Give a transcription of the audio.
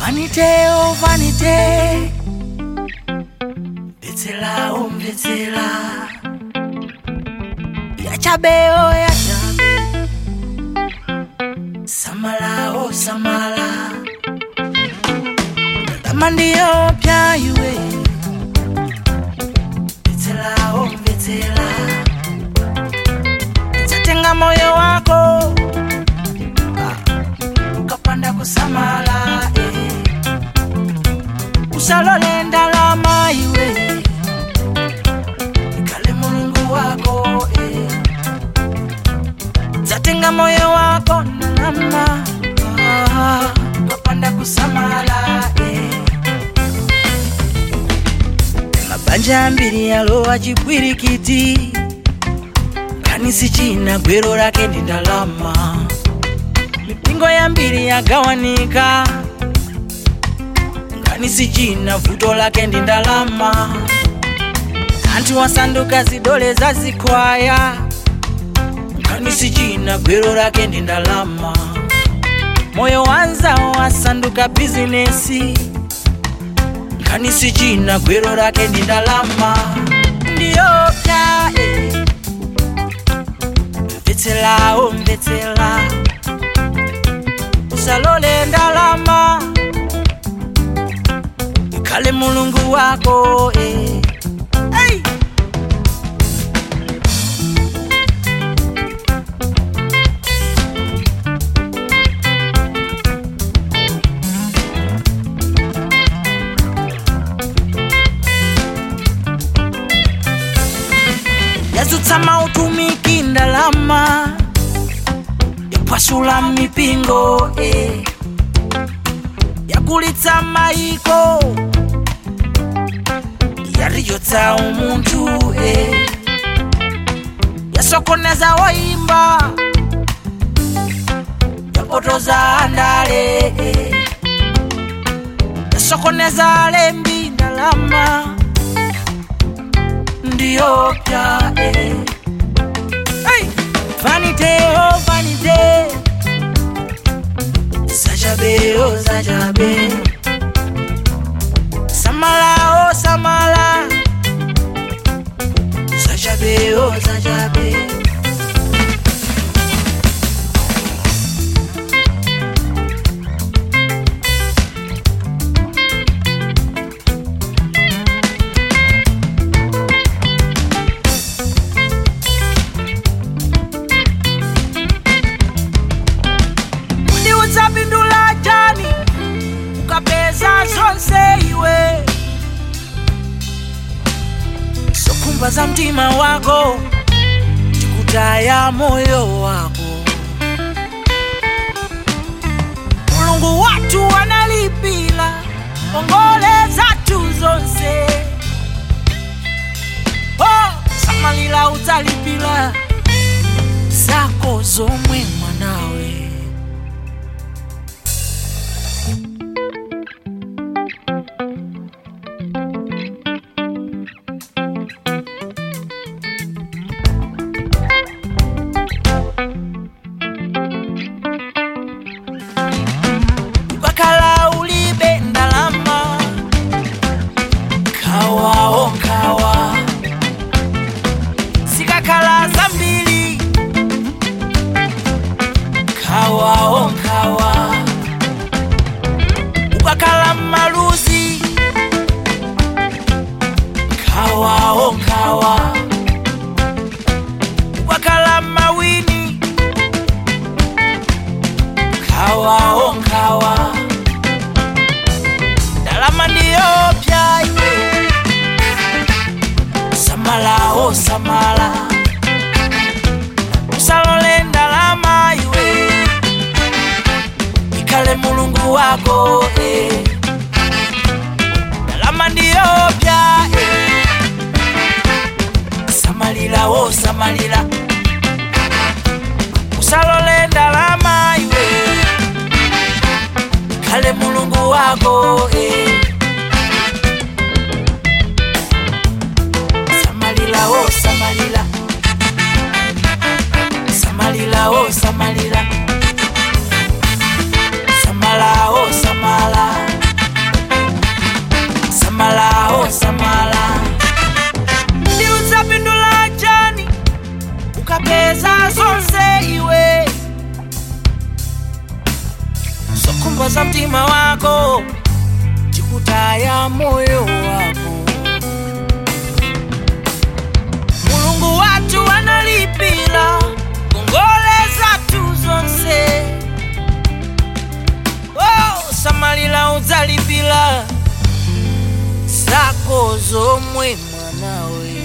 Vanite oh vanite Betsela oh betsela Yachabe oh yachabe Samala oh samala Ndalama ndiyo pya iwe Betsela oh betsela Itatenga moyo wako Ah, ukapanda kusamala eh. usalole ndalama iwe ikale mulungu wako eh. zatenga moyo wako ndalama ah, ukapanda kusamala eh. mabanja ambiri yalowa chipwirikiti kanisi china gwero lake ndi ndalama mipingo yambiri yagawanika kanisi china vuto lake ndi ndalama anthu wasanduka zidole za zikwaya kanisi china gwero lake ndi ndalama moyo wanzawo wasanduka bizinesi kanisi china gwero lake ndi ndalama ndiyopya eh. mvetsera o mvetsera usalole ndalama ikale mulungu wako eh. hey! yazutsa mautumiki ndalama yapwasula mipingo eh. yakulitsa maiko yariyotsa umuntu eh. yasokoneza woimba yapotoza andale eh. yasokoneza lembi ndalama ndiyopya eh. hey! vanite oh vanite zajabe oh zajabe samala oh samala zajabe oh zajabe ndi udzapindula chani ukapeza zonse iwe zokhumba za mtima wako tikutaya moyo wako mulungu wathu analipira ngongole zathu zonse oh, samalira udzalipira zako zomwe mwanawe ukakhala ulibe ndalama kawawo kawa zikakhala zambiri kawawo kawa ukakhala maluzi kawawo kawa ukakhala mawini kawawo kawa ndalama ndiyopya iwe samalawo samala usalole ndalama iwe ikale mulungu wako eh. ndalama ndiyopya eh. samalira wo samalira usalole ndalama iwe ikale mulungu wako eh. samalira wo samalira samalira wo samalira samala wo samala mtima wako chikutaya moyo wako mulungu wathu analipira ngongole zathu zonse oh, samalira udzalipira zako zomwe mwanawe